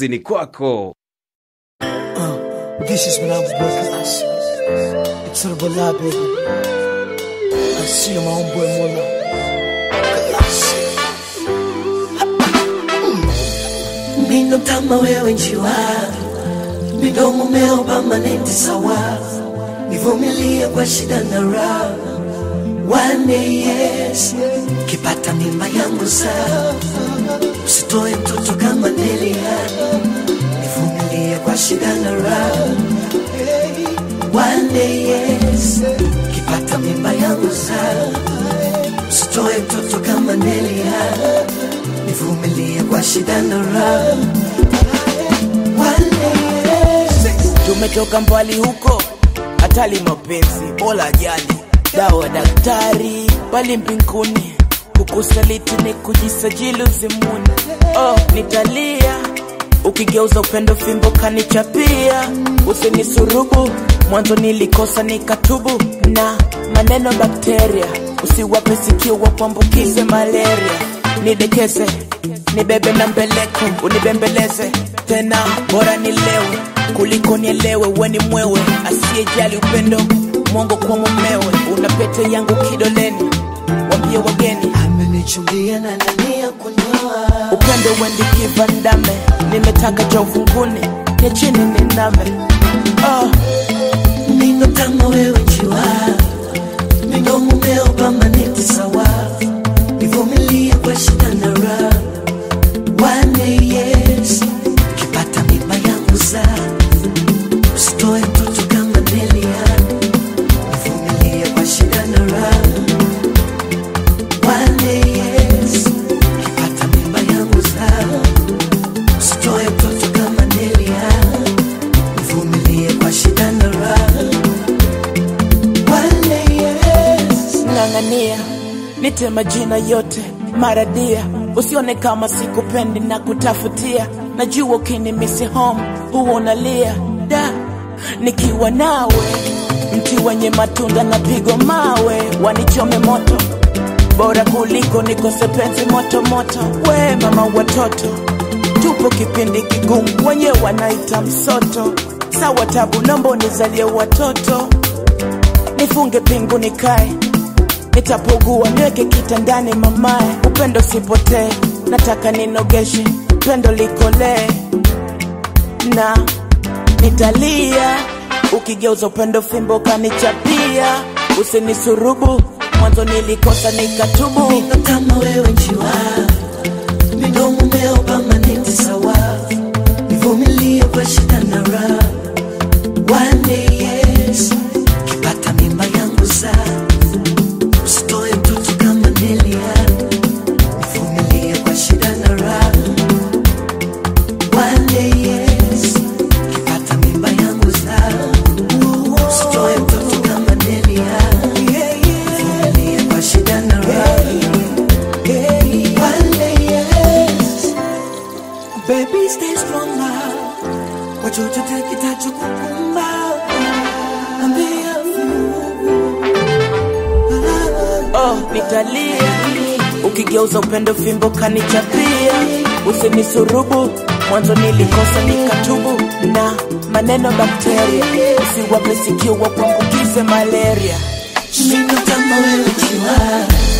kazini kwako. This is Manambo Brothers. It's all about love, baby. I see my own boy Mola. Mino kama wewe njiwa, midomo meo permanent sawa, nivumilie kwa shida na raha. One day yes, kipata mimba yangu saa, usitoe mtoto kama Nelia, nivumilie kwa shida na raha. One day yes, kipata mimba yangu saa, usitoe mtoto kama Nelia, nivumilie kwa shida na raha. One day yes. tumetoka mbali huko, hatali mapenzi bora jali dawa daktari bali mbinguni, kukusaliti ni kujisajili uzimuni. Oh, nitalia ukigeuza upendo fimbo kanichapia, usinisurubu mwanzo nilikosa nikatubu, na maneno bakteria usiwape sikio wakuambukize malaria, nidekeze nibebe na mbeleko unibembeleze tena, bora nilewe kuliko nielewe, weni mwewe asiyejali upendo mwongo kwa mumewe, una pete yangu kidoleni, wambie wageni amenichumbia na nania kunyoa upendo wendi kivandame, nimetaka cha ufunguni ni chini niname. Oh, Mino kama wewe njiwa, midomo meo permanent sawa, nivumilie kwa shida na raha. One day yes, kipata mimba yangu saa, usitoe mtoto kama Nelia, nivumilie kwa shida na raha. One day yes, kipata mimba yangu saa, usitoe mtoto kama Nelia, nivumilie kwa shida na raha. One day yes. ng'ang'ania nite majina yote maradia, usione kama sikupendi na kutafutia. Najua ukinimisi home huwa unalia da, nikiwa nawe mti wenye matunda na pigo mawe, wanichome moto bora kuliko nikose penzi moto moto. We mama watoto, tupo kipindi kigumu, wenye wanaita msoto. Sawa tabu, nomba unizalie watoto, nifunge pingu nikae nitapogua niweke kitandani mamae, upendo sipotee, nataka ninogeshe pendo likolee na nitalia ukigeuza upendo fimbo kanichapia, usinisurubu mwanzo nilikosa nikatubu. Mino kama wewe njiwa, midomo meo permanent sawa, nivumilie kwa shida na raha. One day yes, kipata mimba yangu saa, usitoe mtoto kama Nelia, nivumilie kwa shida na raha. One day yes, kipata mimba yangu saa, usitoe mtoto kama Nelia, nivumilie kwa shida na raha. One day yes, baby stay strong now. Kwa chochote kitachokukumba, ambia oh, nitalia ukigeuza upendo fimbo kanichapia, usinisurubu mwanzo nilikosa nikatubu, na maneno bakteria usiwape sikio wakuambukize malaria. Mino kama wewe jiwa